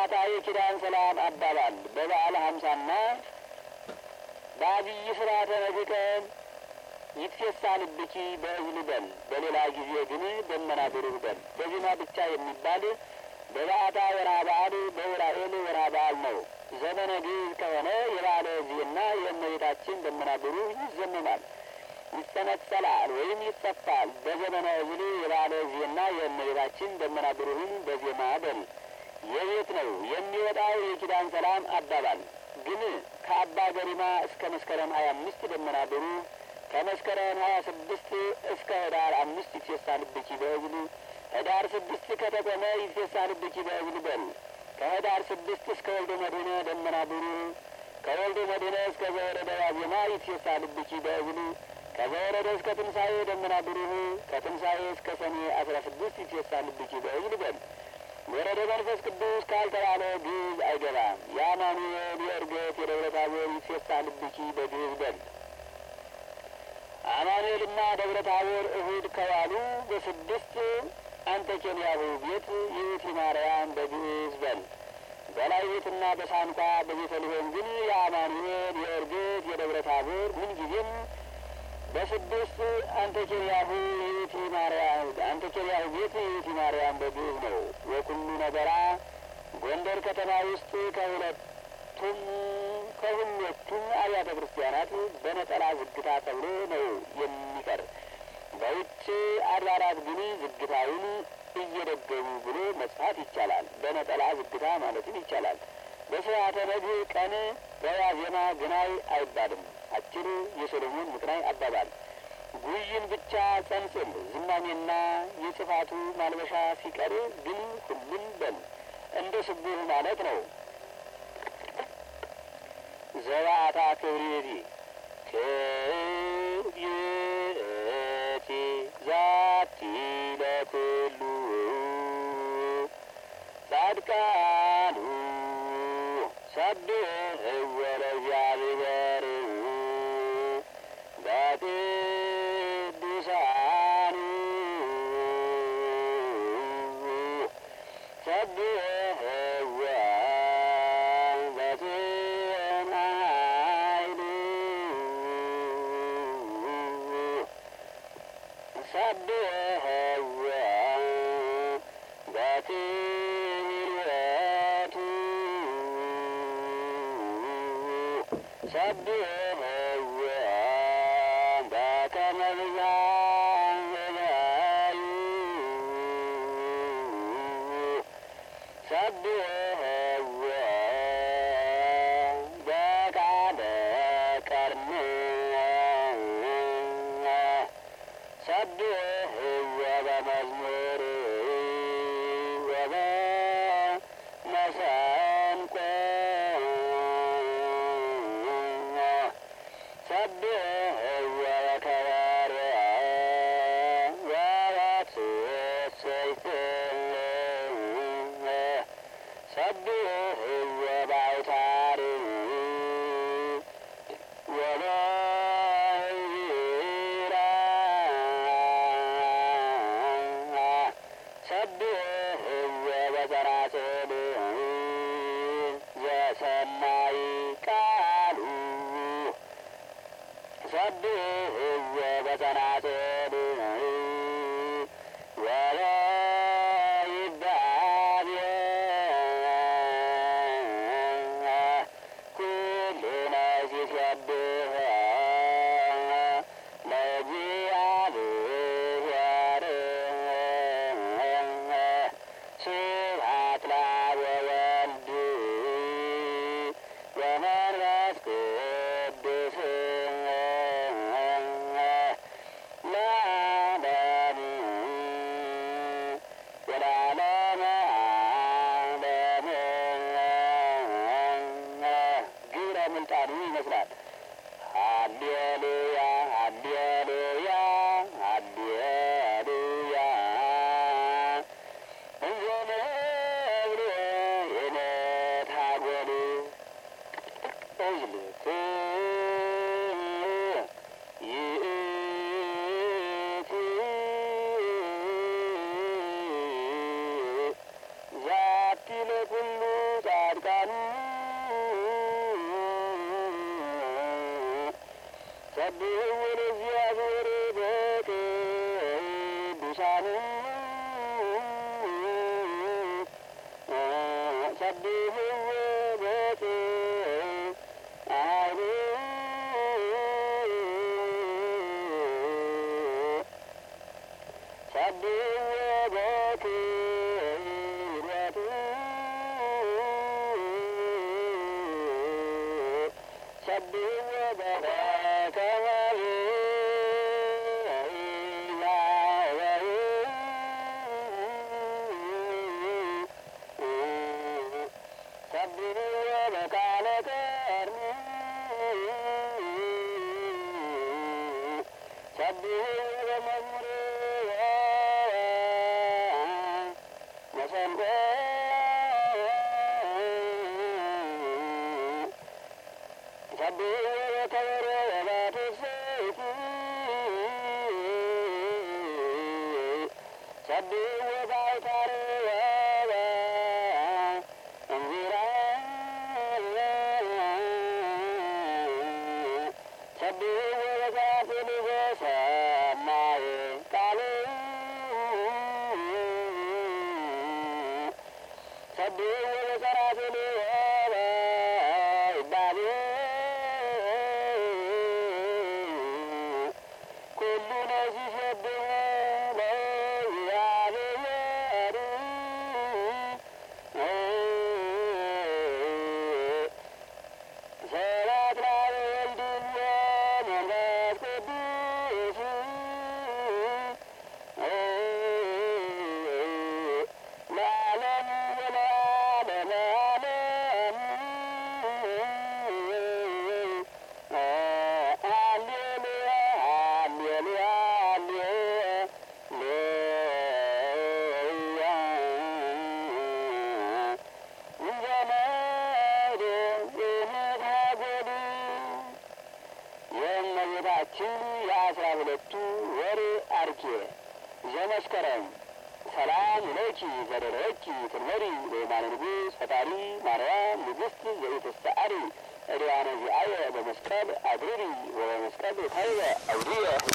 በበዓታ የኪዳን ሰላም አባባል በበዓለ ሀምሳና በአብይ ስርዓተ ነግቀን ይትፌሳልብኪ በእዝል በል በሌላ ጊዜ ግን ደመና ብሩህ በል በዜማ ብቻ የሚባል በበዓታ ወርሃ በዓል በውራኤል ወርሃ በዓል ነው። ዘመነ ግዕዝ ከሆነ የበዓለ ዜና የእመቤታችን ደመና ብሩህ ይዘመማል፣ ይጸነጸላል ወይም ይጸፋል። በዘመነ እዝል የበዓለ ዜና የእመቤታችን ደመና ብሩህን በዜማ በል የቤት ነው የሚወጣው የኪዳን ሰላም አባባል ግን ከአባ ገሪማ እስከ መስከረም ሀያ አምስት ደመና ብሩህ ከመስከረም ሀያ ስድስት እስከ ህዳር አምስት ይትፌሳልብኪ በእዝል ህዳር ስድስት ከተቆመ ይትፌሳልብኪ በእዝል በል ከህዳር ስድስት እስከ ወልደ መድኅነ ደመና ብሩህ ከወልደ መድኅነ እስከ ዘወረደ ዋዜማ ይትፌሳልብኪ በእዝል ከዘወረደ እስከ ትንሣኤ ደመና ብሩህ ከትንሣኤ እስከ ሰኔ አስራ ስድስት ይትፌሳልብኪ በእዝል በል ወረደ መንፈስ ቅዱስ ካልተባለ ግዕዝ አይገባም። የአማኑኤል የእርገት የደብረ ታቦር ይትፌሳልብኪ በግዕዝ በል አማኑኤልና ደብረ ታቦር እሁድ ከዋሉ በስድስት አንተ ኬንያሁ ቤት ይእቲ ማርያም በግዕዝ በል በላይ ቤትና በሳንኳ በቤተልሔም ግን የአማኑኤል የእርግት የደብረ ታቦር ምንጊዜም በስድስት አንተ ኬንያሁ ይእቲ ማርያም አንተ ኬንያሁ ቤት ይእቲ ማርያም በግዕዝ ነው። ወኩሉ ነገራ ጎንደር ከተማ ውስጥ ከሁለቱም ከሁለቱም አብያተ ክርስቲያናት በነጠላ ዝግታ ተብሎ ነው የሚቀር። በውጭ አድባራት ግን ዝግታውን እየደገሙ ብሎ መጽሐፍ ይቻላል። በነጠላ ዝግታ ማለትም ይቻላል። በስርዓተ ነግህ ቀን በዋዜማ ግናይ አይባልም። አጭር የሰሎሞን ምቅናይ አባባል ጉይን ብቻ ጸንጽል ዝማሜና የጽፋቱ ማልበሻ ሲቀር ግን ሁሉም በል እንደ ስቡህ ማለት ነው። ዘባአታ ክብሬቲ ክብሬቲ ዛቲ ለኩሉ ጻድቃኑ ሰብሕዎ ለእግዚአብሔር በቅዱሳኑ ሰብሕዎ በጽንዓ ኃይሉ ሰብሕዎ በክብሮቱ ሰብሕዎ በከመ ብዛዩ ሰብሕዎ በቃለ ቀርኒ ሰብሕዎ በመዝሙር ወበመሰንቆ ሰብሕዎ በከበሮ ወበትስብእት ሰብሕዎ በአውታር ወበዕዝራ ሰብሕዎ በጸናጽል ዘሰናይ ቃሉ ሰብሕዎ በጸናጽል ወበይባቤ ኩሉ ነፍስ ይሴብሖ ለእግዚአብሔር ስብሐት ለአብ ወወልድ ወመንፈስ ቅዱስ ለዓለሙ ወለዓለመ ዓለም ግብረ ምልጣኑ ይመስላል። ሃሌሉያ ሃሌሉያ ሃሌሉያ እንዘ ንብር የነታጐል እዝልክ ይእቲ ዛቲ ለኩሉ ሰብሕዎ ለእግዚአብሔር በቅዱሳኑ ሰብሕዎ በጽአኑ ሰብሕዎ በክብረቱ ሰብሕዎ በከመ ሰብሕዎ በቃለ ቀርኒ ሰብሕዎ በመዝሙር መሰንቆ ሰብሕዎ በከበሮ ወበትስብእቲ ሰብሕዎ በአውታረ ወበእንዚራ ሰብሕዎ በዛፍል ዘሰናየ ቃል ሰብሕዎ በጸራፍል ወበይባቤ ኩሉ ነዚህ ሰብሕዎ ለእግዚአብሔር ስብሐት ለወልድ ወመንፈስ ቅዱስ ለዓለሙ ወለዓለመ ዓለም ሃሌሉያ ሃሌሉያ ሃሌሉያ የእመቤታችን የአስራ ሁለቱ ወር አርኬ ዘመስከረም ሰላም ለኪ ዘደረኪ ትንበሪ በየማነ ንጉሥ ፈጣሪ ማርያም ንግሥት ዘኢትስተአሪ እድዋነ ዚአየ በመስቀል አድሪሪ ወበመስቀል ታይበ አውድየ